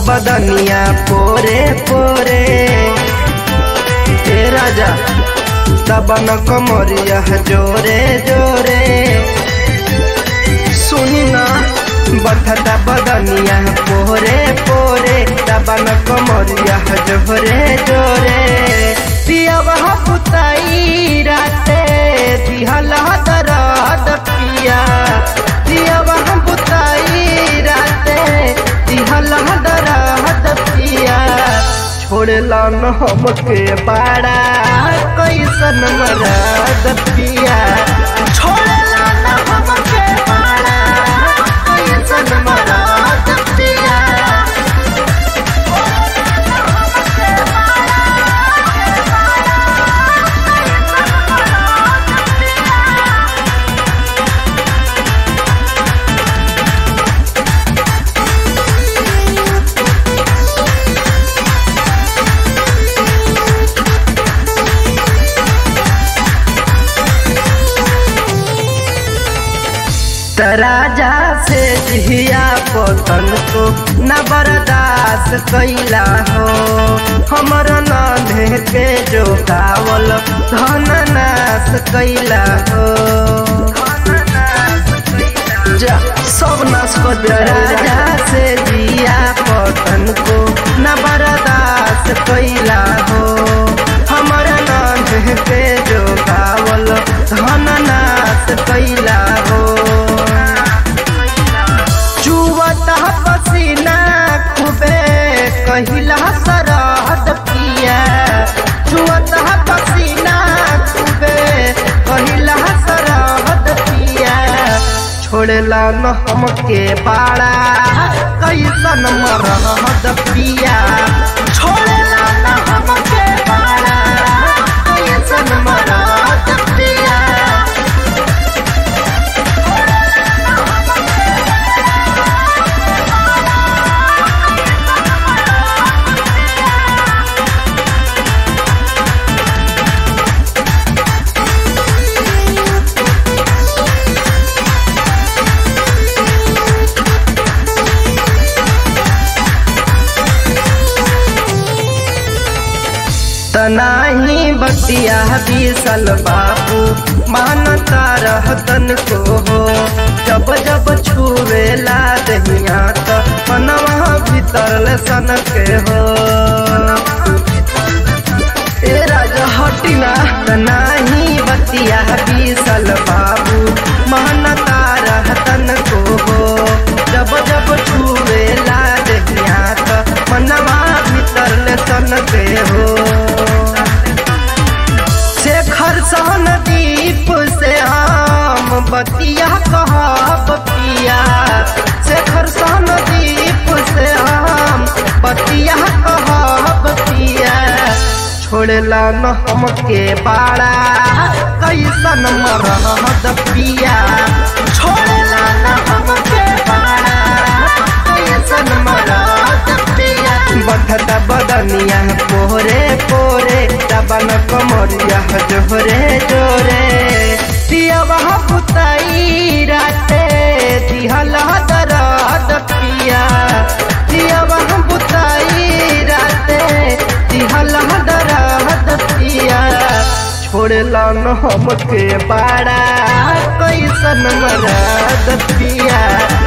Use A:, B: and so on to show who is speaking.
A: बदनिया पोरे पोरे ए राजा दबन कमरिया जोरे जोरे सुनी ना बथता बदनिया पोरे पोरे दबन कमरिया जोरे जोरे पियावा पुताई राते दिहला दरद पिया पियावा पुताई राते दिहला दरद पिया छोड़ला न हमके बाड़ा कैसन मरद पिया छोड़ला न हमके बाड़ा कैसन मरद पिया राजा से जिया पतन को न बर्दाश्त कैला हो हमर नाधे के जो कावल धन नाश कैला हो जा सब नाश कर दिया राजा से जिया पतन को न बर्दाश्त कैला हो हमर नाधे के जो कावल धन नाश कैला हो चुवता पसीना खूबे कहिला सरहद पिया चुवता पसीना खूबे कहिला सरहद पिया छोड़ला न हमके बाड़ा कैसन मरहद पिया छोड़ला न हमके बाड़ा कैसन मरहद पिया तनाही बतिया बीसल बाबू मानता रहतन को हो जब जब छुवेला दहिया तो मनवा भीतर सन के हो ए राजा हटिना तनाही बतिया बीसल बाबू मानता रहतन को हो जब जब छुवेला दहिया तो मनवा भीतर सन के हो शेखर सहन दीप से हम बतिया कहब पिया शेखर सहन दीप से हम बतिया कहब पिया छोड़ला न हमके बाड़ा कैसन मरहद पिया छोड़ला न हमके बाड़ा कैसन मरहद पिया बधता बदनिया पोरे पोरे दबन कमरिया जोरे जोरे पियावा पुताई राते दिहला दरद पिया पियावा पुताई राते दिहला दरद पिया छोड़ला न हमके बाड़ा कैसन मरद पिया